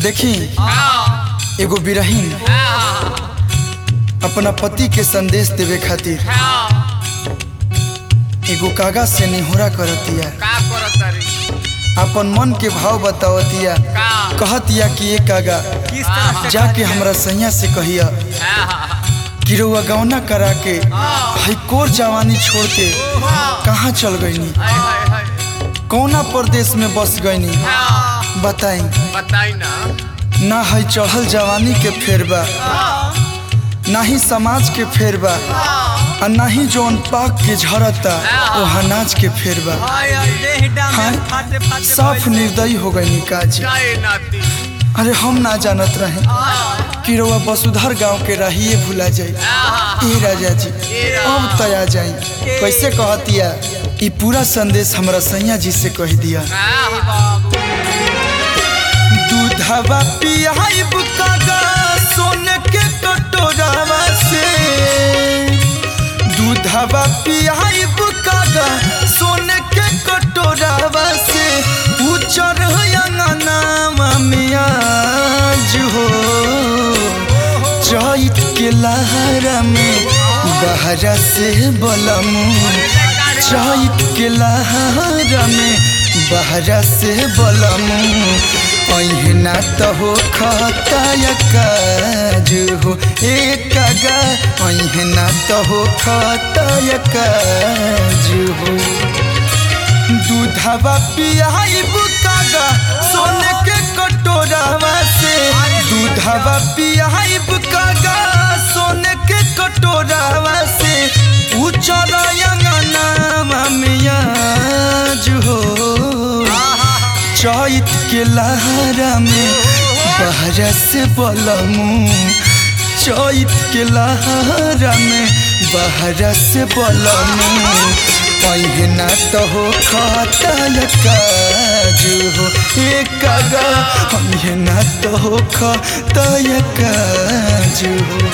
देखी एगो बिरहीन अपना पति के संदेश देवे खातिर एगो कागज से निहोरा करतिया का करत तारी अपन मन के भाव बतावतिया का कहतिया कि ये कागा किस तरह से जाके हमरा सैया से कहिया कि रउआ गौना करा के हई कोर जवानी छोड़ के कहाँ चल गईनी हाय हाय हाय कौना प्रदेश में बस गईनी हाँ, बताई बताई ना ना हई चढ़ल जवानी के फेर बा ना ही समाज के फेर बा आ ना ही जौन पाक के झरता वो अनाज के फेर बा हाँ साफ निर्दयी हो गई काजी जाए नाती अरे हम ना जानत रहे कि रउआ वसुधर गांव के रहिए भुला जाई ए राजा जी अब तया जाई कैसे कहतिया ई पूरा संदेश हमरा सैया जी से कह दिया दूधवा पियाइब कागा सोने के कटोरावा से दूधवा पियाइब कागा सोने के कटोरावा से उचर अंगनावा में आज हो चैत के लहरा में बहरा से बलमू चैत के लहरा में बहरा से बलमू अहिना तो हो खताया काज हो एक गा अहिना तो हो खताया काज हो दूधवा पियाइब कागा सोने के कटोरावा से दूधवा पियाइब कागा सोने के कटोरावा से उचर अंगनावा में आज हो चैत के लहरा में बहरा से बलमू चैत के लहरा में बहरा से बलमू पहिना तो हो खतल काज हो एक गा पहिना तो हो खतल काज हो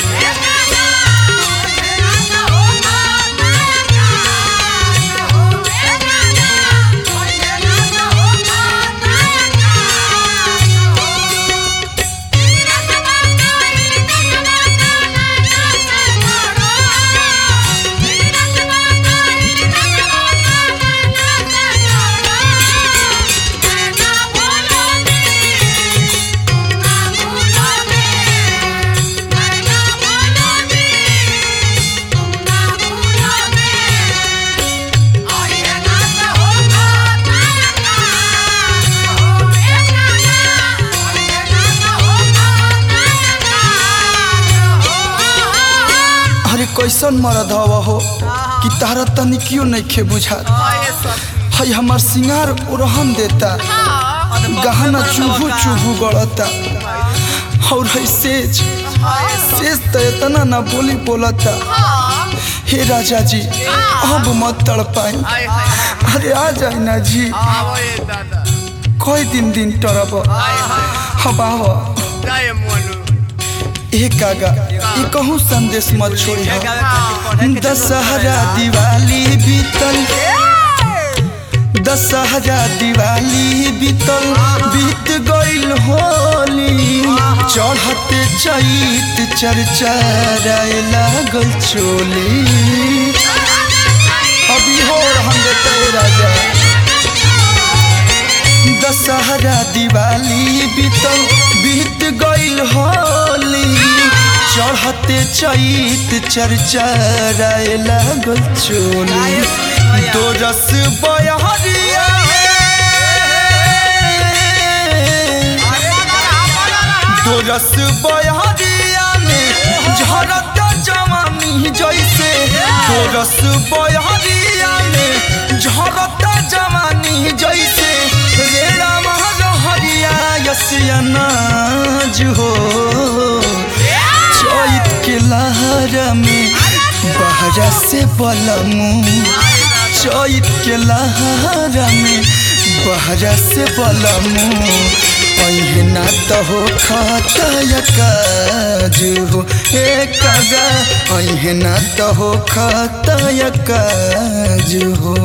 अरे कैसन मरद हवा हो कि तारा तनिकियो नहीं खे बुझात हई हमार सिंगार ओरहन देता गहना चुभू चुभू गड़ता और है सेज सेज तो इतना ना बोली बोलता हे राजा जी अब मत तड़ पाए हाय हाय अरे आ जाए ना जी आवो ये दादा कोई दिन दिन टरब हाय हाय अब आव जाए मोनू एक कागा ये कहूँ संदेश मत छोड़ी हो दशहरा दिवाली बीतल दशहरा दिवाली बीतल बीत गईल होली चढ़ते चैत चरचराए लागल चोली अभी हो हम देते राजा दशहरा दिवाली बीतल बीत गईल होली चढ़ते चैत चरचराए लागल चोली दो रस बयहरिया दो रस बयहरिया में झरता जवानी जैसे दो रस बयहरिया में झरता जवानी जैसे रेड़ा महरिया यसिया नाज हो चैत के लहरा में बहरा से बलमू चैत के लहरा में बहरा से बलमू पहिना तो हो खतय काज हो एक गा पहिना तो हो खतय काज हो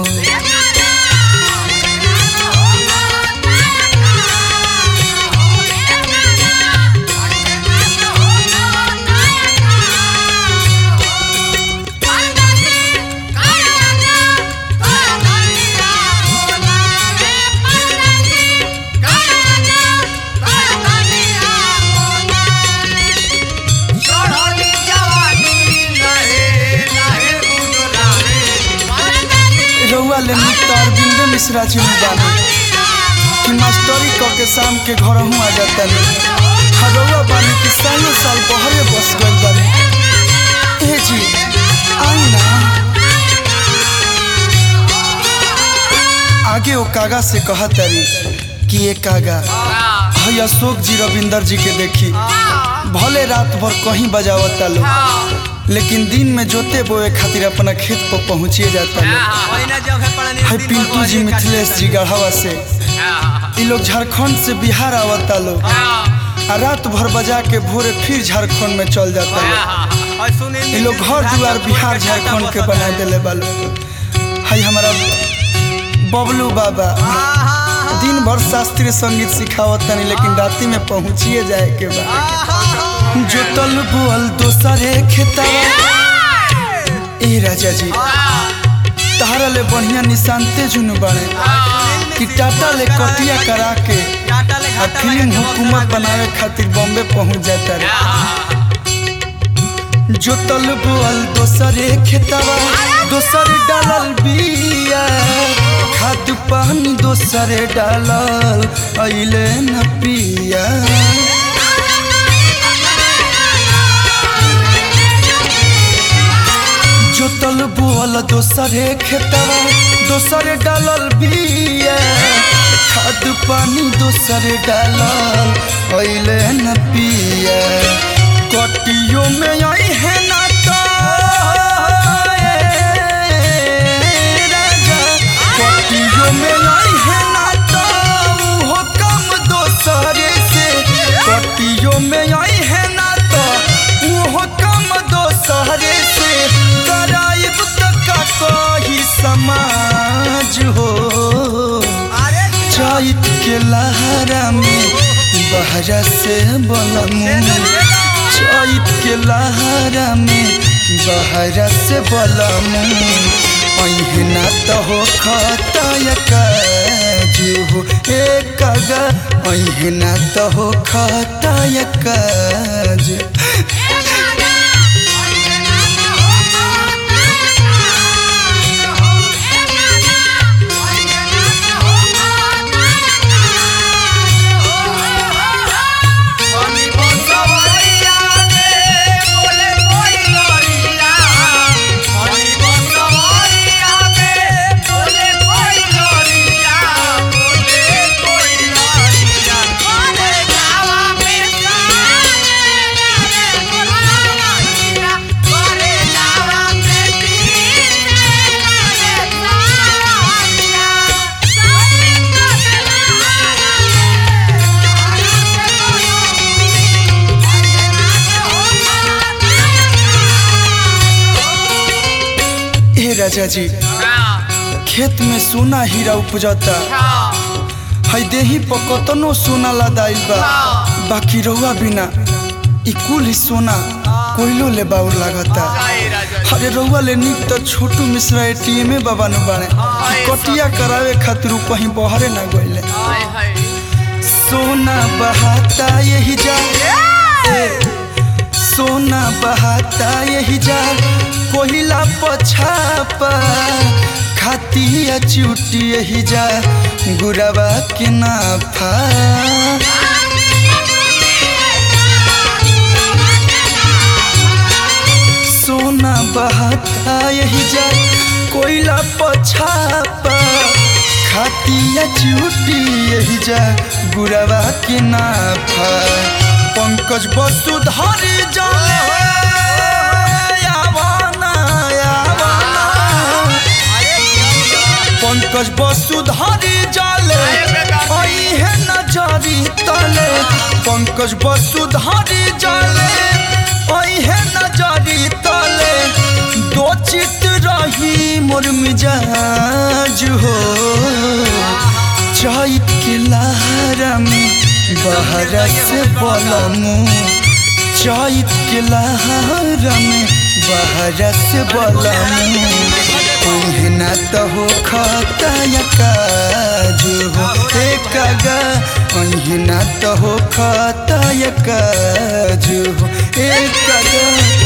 रउआ ले मित्र अरविंद मिश्रा जी में जाना कि मास्टरी क के शाम के घर हूँ आ जाता नहीं रउआ बानी कि सालों साल बहरे बस गइल बानी ए जी आई ना आगे वो कागा से कहा तारी कि ये कागा है अशोक जी रविंदर जी के देखी भले रात भर कहीं बजावता लोग लेकिन दिन में जोते बोए खातिर अपना खेत पर पहुँचिए जाता लोग है पिंटू जी मिथिलेश जी गढ़ावा से ये लोग झारखंड से बिहार आवता लोग आ रात भर बजा के भोरे फिर झारखंड में चल जाता लोग ये लोग घर दुआर बिहार झारखंड के बना दिले बा लोग है हमारा बबलू बाबा दिन भर शास्त्रीय संगीत सिखावत तनी लेकिन राति में पहुंचिए जाए के बाद जो तल बुअल दोसरे खेतावा ए राजा जी तहरा ले बढ़िया निशानते जुनू बाड़े कि टाटा ले कटिया करा के आ फिल्म हुकूमत बनावे खातिर बॉम्बे पहुंच जाता रे जो तल बुअल दोसरे खेतावा दोसर डालल बिया खाद पानी दोसरे डालल अइले न पिया जोतल बोअल दोसरे खेतवा दोसरे डालल बिया खाद पानी दोसरे डालल अइले न पिया कटियो में आई है ना तो ए राजा कटियो में आई है ना तो उहो कम दोसरे से कटियो में आई है ना तो उहो कम दोसरे से कराइब तक कही समाज हो चैत के लहरा में बहरा से बलमू चैत के लहरा में बहरा से बलमू अहिना तो हो खतय काजू हो ए कागा अहिना तो हो खतय काजू ए राजा जी खेत में सोना हीरा उपजता है देही पर कतनो सोना लदाइल बा बाकी रहुआ बिना ई कुल ही सोना कोयलो ले बाउर लागता अरे रहुआ ले निक तो छोटू मिश्रा एटीएम बाबा नु बाड़े कि कटिया करावे खातिर उ कहीं बहरे ना गइले सोना बहाता यही जा ए, सोना बहाता यही जा कोहिला पछापा खातिया चुटी यही जा गुरवा के नाफा सोना बहाता यही जा कोयला पछापा खातिया चुटी यही जा गुरवा के नाफा पंकज वसुधरी जले यावना यावना पंकज वसुधरी जले है नजरी तले पंकज वसुधरी जले है नजरी तले दो चित रही मोर मिजाज हो चैत के लहरा में बहरा से बलमू चैत के लहरा में बहरा से बलमू ओहना तो हो खतया काजू हो हे कागा ओहना तो हो खतया काजू हो हे कागा